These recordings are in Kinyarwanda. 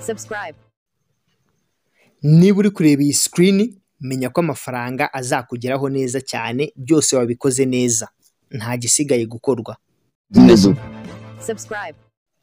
subscribe. niba uri kureba iyi sikirini menya ko amafaranga azakugeraho neza cyane byose wabikoze neza nta gisigaye gukorwa Subscribe.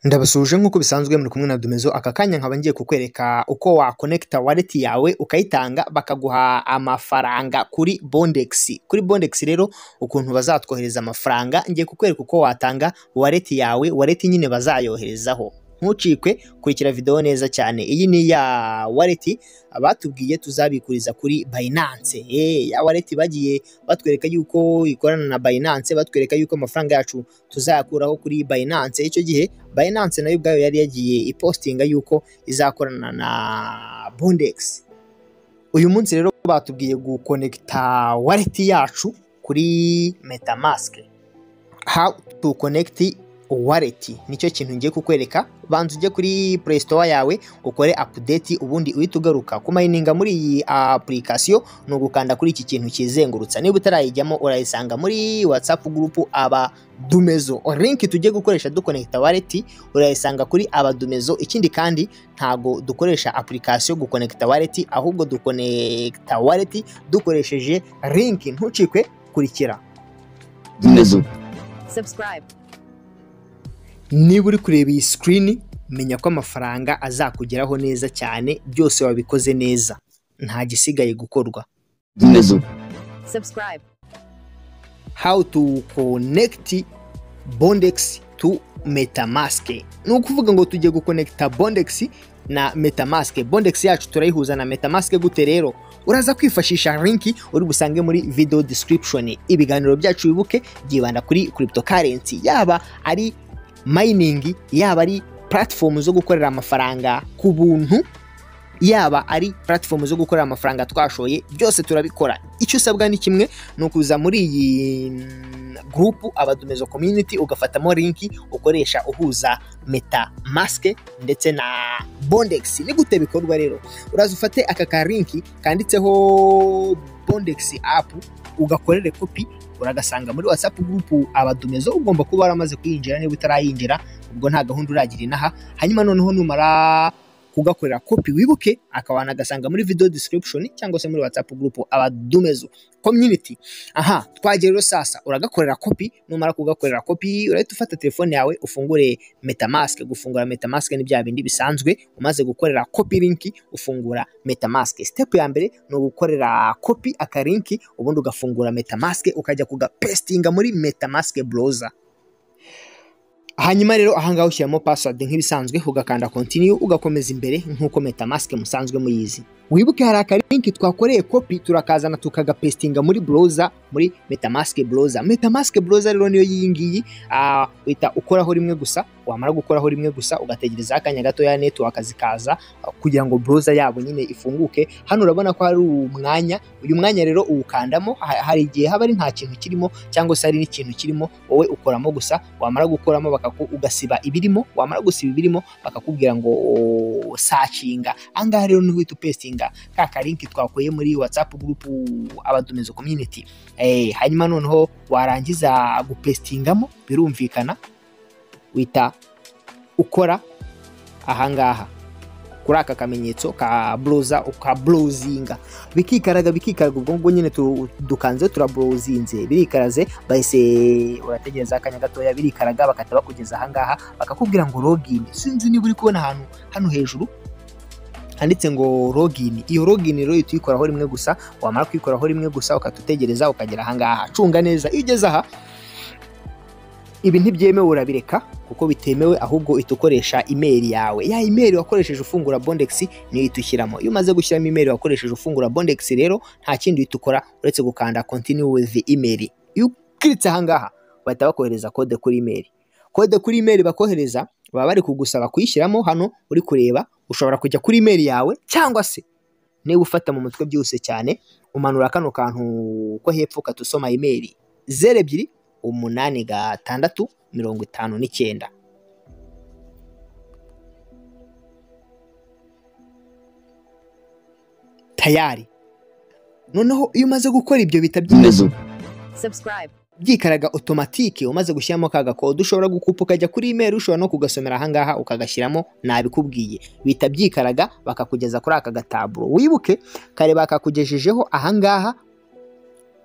ndabasuhuje nk'uko bisanzwe muri kumwe na Dumezo aka kanya nkaba ngiye kukwereka uko wakonekita wallet yawe ukayitanga bakaguha amafaranga kuri Bondex kuri Bondex rero ukuntu bazatwohereza amafaranga ngiye kukwereka uko watanga wallet yawe wallet nyine bazayoherezaho ntucikwe kurikira video neza cyane iyi ni ya wallet batubwiye tuzabikuriza kuri Binance eh ya wallet bagiye batwereka yuko ikorana na Binance batwereka yuko amafaranga yacu tuzayakuraho kuri Binance icyo gihe Binance nayo ubwayo yari yagiye ipostinga yuko izakorana na Bondex uyu munsi rero batubwiye gukonekita wallet yacu kuri Metamask how to connect wallet nicyo kintu ngiye kukwereka banza ujye kuri Play Store yawe ukore update ubundi uhita ugaruka kumayininga muri iyi application ni ugukanda kuri iki kintu kizengurutsa niba utarayijyamo urayisanga muri WhatsApp group aba Dumezo link tujye gukoresha dukonekita wallet urayisanga kuri abadumezo ikindi kandi ntago dukoresha application gukonekita wallet ahubwo dukonekita wallet dukoresheje link ntucikwe kurikira Subscribe. niba uri kureba iyi sikirini menya ko amafaranga azakugeraho neza cyane byose wabikoze neza nta gisigaye gukorwa Subscribe. how to connect bondex to metamask ni ukuvuga ngo tujye gukonekita bondex na metamask bondex yacu turayihuza na metamask gute rero uraza kwifashisha linki uri busange muri video description ibiganiro byacu wibuke byibanda kuri cryptocurrency yaba ari mining yaba ari platform zo gukorera amafaranga ku buntu yaba ari platform zo gukorera amafaranga twashoye byose turabikora icyo usabwa ni kimwe ni ukuza muri iyi mm, group abadumezo community ugafatamo linki ukoresha uhuza metamask ndetse na bondex ni gute bikorwa rero uraza ufate aka ka linki kanditseho bondex app ugakorere kopi uragasanga muri whatsapp group abadumezo ugomba kuba waramaze kuyinjira niba utarayinjira ubwo nta gahunda uragira inaha hanyuma noneho numara kugakorera kopi wibuke akaba wanagasanga muri video description cyangwa se muri whatsapp group abadumezo community aha twagera rero sasa uragakorera kopi numara kugakorera kopi urahita ufata telefone yawe ufungure metamask gufungura metamask ni bya bindi bisanzwe umaze gukorera kopi linki ufungura metamask step ya mbere ni ugukorera kopi aka linki ubundi ugafungura metamask ukajya kugapestinga muri metamask browser hanyuma rero aha ngaha ushyiramo password nk'ibisanzwe ugakanda continue ugakomeza imbere nk'uko metamask musanzwe muyizi wibuke hari akalinki twakoreye kopi turakazana tukagapestinga muri browser muri metamask browser metamask browser rero niyo y'iyi ngiyi ah, uhita ukoraho rimwe gusa wamara gukoraho rimwe gusa ugategereza akanya gatoya network zikaza ah, kugira ngo browser yabo nyine ifunguke hano urabona ko hari umwanya uyu mwanya rero uwukandamo ha- hari igihe haba ari nta kintu kirimo cyangwa se hari n'ikintu kirimo wowe ukoramo gusa wamara gukoramo bakaku ugasiba ibirimo wamara gusiba ibirimo bakakubwira ngo "O, sacinga ahangaha rero niho uhita upestinga ka kalinki twakuye muri whatsapp group abadumezo community eh, hanyuma noneho warangiza gupestingamo birumvikana wita ukora ahangaha kuri aka kamenyetso ka buruza ukabruzinga bikikaraga bikikaraga ubwo ngubwo nyine tu- dukanze turabruzinze birikaraze bahise urategereza akanya gatoya birikaraga bagahita bakugeza ahangaha bakakubwira ngo login sinzi niba uri kubona ahantu hano hejuru handitse ngo login iyo login rero uhita uyikoraho rimwe gusa wamara kuyikoraho rimwe gusa ukatutegereza ukagera ahangaha cunga neza iyo ugeze aha ibi ntibyemewe urabireka kuko bitemewe ahubwo uhita ukoresha imeri yawe ya imeri wakoresheje ufungura bondex niyo uhita ushyiramo iyo umaze gushyiramo imeri wakoresheje ufungura bondex rero nta kindi uhita ukora uretse gukanda continue with email iyo ukiritse ahangaha bahita bakohereza kode kuri imeri kode kuri imeri bakohereza baba bari kugusaba kuyishyiramo hano uri kureba ushobora kujya kuri imeri yawe cyangwa se niba ufata mu mutwe byihuse cyane umanura kano kantu ko hepfo katusoma imeri zeru ebyiri umunani gatandatu mirongo itanu n'icyenda tayari noneho iyo umaze gukora ibyo bita byiza Subscribe. byikaraga otomatike umaze gushyiramo ka gakode ushobora gukupa ukajya kuri email ushobora no kugasomera ahangaha ukagashyiramo nabikubwiye bita byikaraga bakakugeza kuri aka gataburo wibuke kare bakakugejejeho ahangaha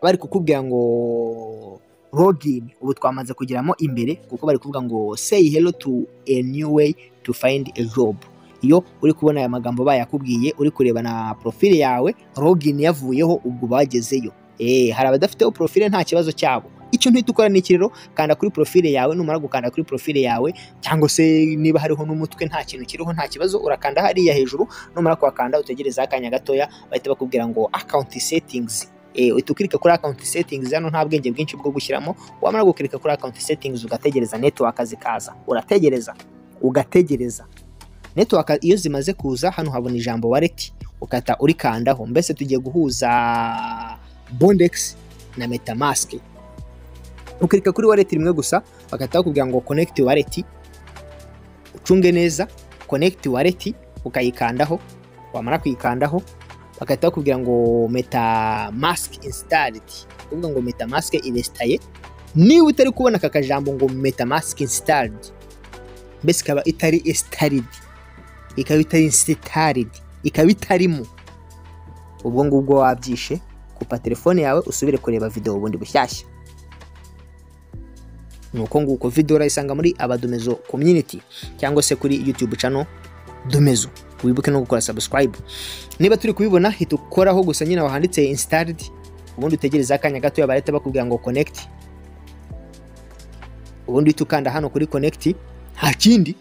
bari kukubwira ngo login ubu twamaze kugeramo imbere kuko bari kuvuga ngo say hello to a new way to find a job iyo uri kubona aya magambo bayakubwiye uri kureba na profile yawe login yavuyeho ubwo bagezeyo eh hari abadafiteho profile nta kibazo cyabo icyo ntihita ukora ni iki rero kanda kuri profile yawe numara gukanda kuri profile yawe cyangwa se niba hariho n'umutwe nta kintu kiriho nta kibazo urakanda hariya hejuru numara kuhakanda utegereza akanya gatoya bahita bakubwira ngo account settings uhita ukirika kuri account settings hano nta bwenge bwinshi bwo gushyiramo wamara gukirika kuri account settings ugategereza network zikaza urategereza ugategereza network iyo zimaze kuza hano habona ijambo wallet ukata urikandaho mbese tugiye guhuza bondex na metamask ukirika kuri wallet rimwe gusa bagahita bakubwira ngo connect wallet ucunge neza connect wallet ukayikandaho wamara kuyikandaho bagahita bakubwira ngo metamask installed kuvuga ngo metamask irestaye niba utari kubona aka kajambo ngo metamask installed mbese ikaba itari installed ikaba itari installed ikaba itarimo ubwo ngubwo wabyishe kupa telefone yawe usubire kureba videwo bundi bushyashya ni uko nguko videwo urayisanga muri abadomezo community cyangwa se kuri youtube channel domezo wibuke no gukora subscribe niba turi kubibona hita ukoraho gusa nyine wahanditse installed ubundi utegereza akanya gato barahita bakubwira ngo connect ubundi uhita ukanda hano kuri connect nta kindi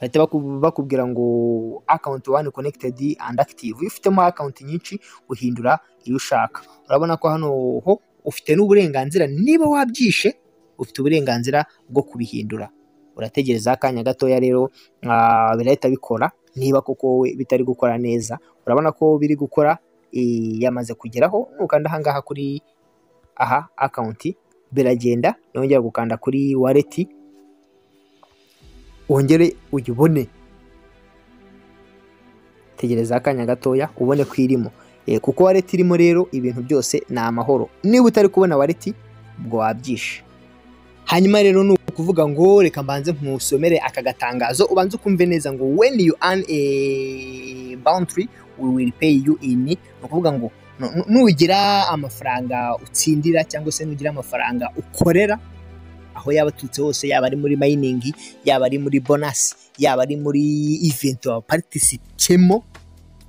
bahita bakubwira ngo account one connected and active iyo ufitemo account nyinshi uhindura iyo ushaka urabona ko hano ho ufite n'uburenganzira niba wabyishe ufite uburenganzira bwo kubihindura urategereza akanya gatoya rero birahita bikora niba koko wowe bitari gukora neza urabona ko biri gukora yamaze kugeraho nukanda ahangaha kuri aha akawunti biragenda nongera gukanda kuri wareti wongere uyibone tegereza akanya gatoya ubone ko irimo kuko wareti irimo rero ibintu byose ni amahoro niba utari kubona wareti ubwo wabyishe hanyuma rero ni ukuvuga ngo reka mbanze nkusomere aka gatangazo ubanze ukumve neza ngo when you earn a boundary we will pay you in ni ukuvuga ngo nugira amafaranga utsindira cyangwa se nugira amafaranga ukorera aho yaba aturutse hose yaba ari muri mayiningi yaba ari muri bonasi yaba ari muri iventi waparitisikemo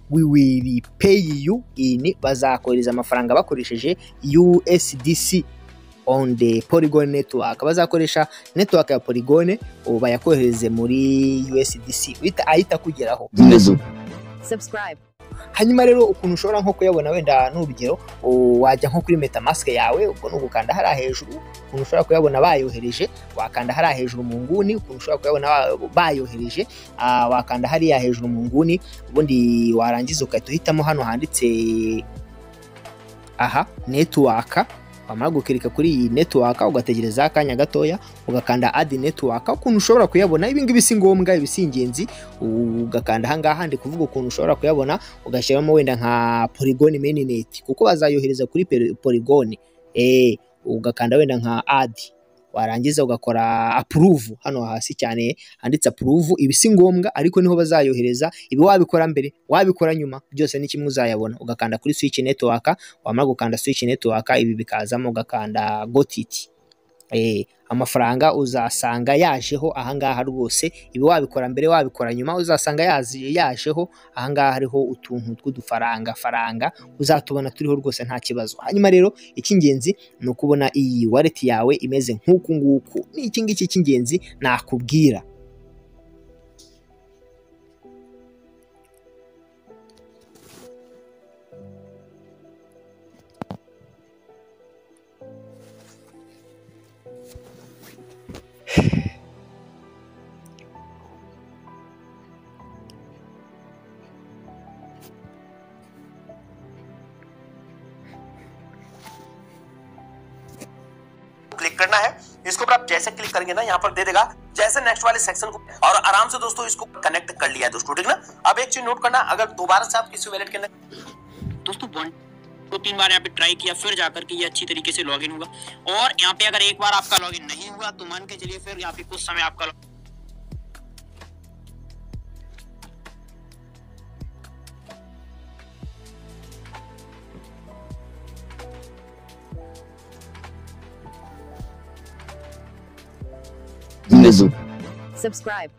we will pay you in bazakohereza amafaranga bakoresheje USDC on the Polygon network bazakoresha network ya Polygon ubu bayakohereze muri USDC uhita ahita kugeraho subscribe, hanyuma rero ukuntu ushobora nko kuyabona wenda n'urugero wajya nko kuri metamask yawe ubwo ni ugukanda hariya hejuru ukuntu ushobora kuyabona bayohereje wakanda hariya hejuru mu nguni ukuntu ushobora kuyabona ba- bayohereje ah, wakanda hariya hejuru mu nguni ubundi warangiza ugahita uhitamo hano handitse aha network wamara gukirika kuri iyi network ugategereza akanya gatoya ugakanda add network ukuntu ushobora kuyabona ibi ngibi si ngombwa ibi si ingenzi ugakanda ahangaha ndi kuvuga ukuntu ushobora kuyabona ugashyiramo wenda nka polygon mainnet kuko bazayohereza kuri pe- polygon eh ugakanda wenda nka add warangiza ugakora approve hano hasi cyane handitse approve ibi si ngombwa ariko niho bazayohereza ibi wabikora mbere wabikora nyuma byose ni kimwe uzayabona ugakanda kuri switch network wamara gukanda switch network ibi bikazamo ugakanda gotiti Eh, amafaranga uzasanga yajeho ahangaha rwose ibi wabikora mbere wabikora nyuma uzasanga yazi- yajeho ahangaha hariho utuntu tw'udufaranga faranga uzatubona turiho rwose nta kibazo hanyuma rero icy'ingenzi ni ukubona iyi wallet yawe imeze nk'uku nguku ni iki ngiki cy'ingenzi nakubwira click करना है इसके ऊपर आप जैसे क्लिक करेंगे ना यहाँ पर दे देगा जैसे नेक्स्ट वाले सेक्शन को और आराम से दोस्तों इसको कनेक्ट कर लिया है दोस्तों ठीक ना अब एक चीज नोट करना अगर दोबारा से आप किसी वैलेट के अंदर दोस्तों दो तीन बार यहाँ पे ट्राई किया फिर जाकर के ये अच्छी तरीके से लॉगिन हुआ और यहाँ पे अगर एक बार आपका लॉगिन नहीं हुआ तो मान के चलिए फिर यहाँ पे कुछ समय आपका log- Subscribe.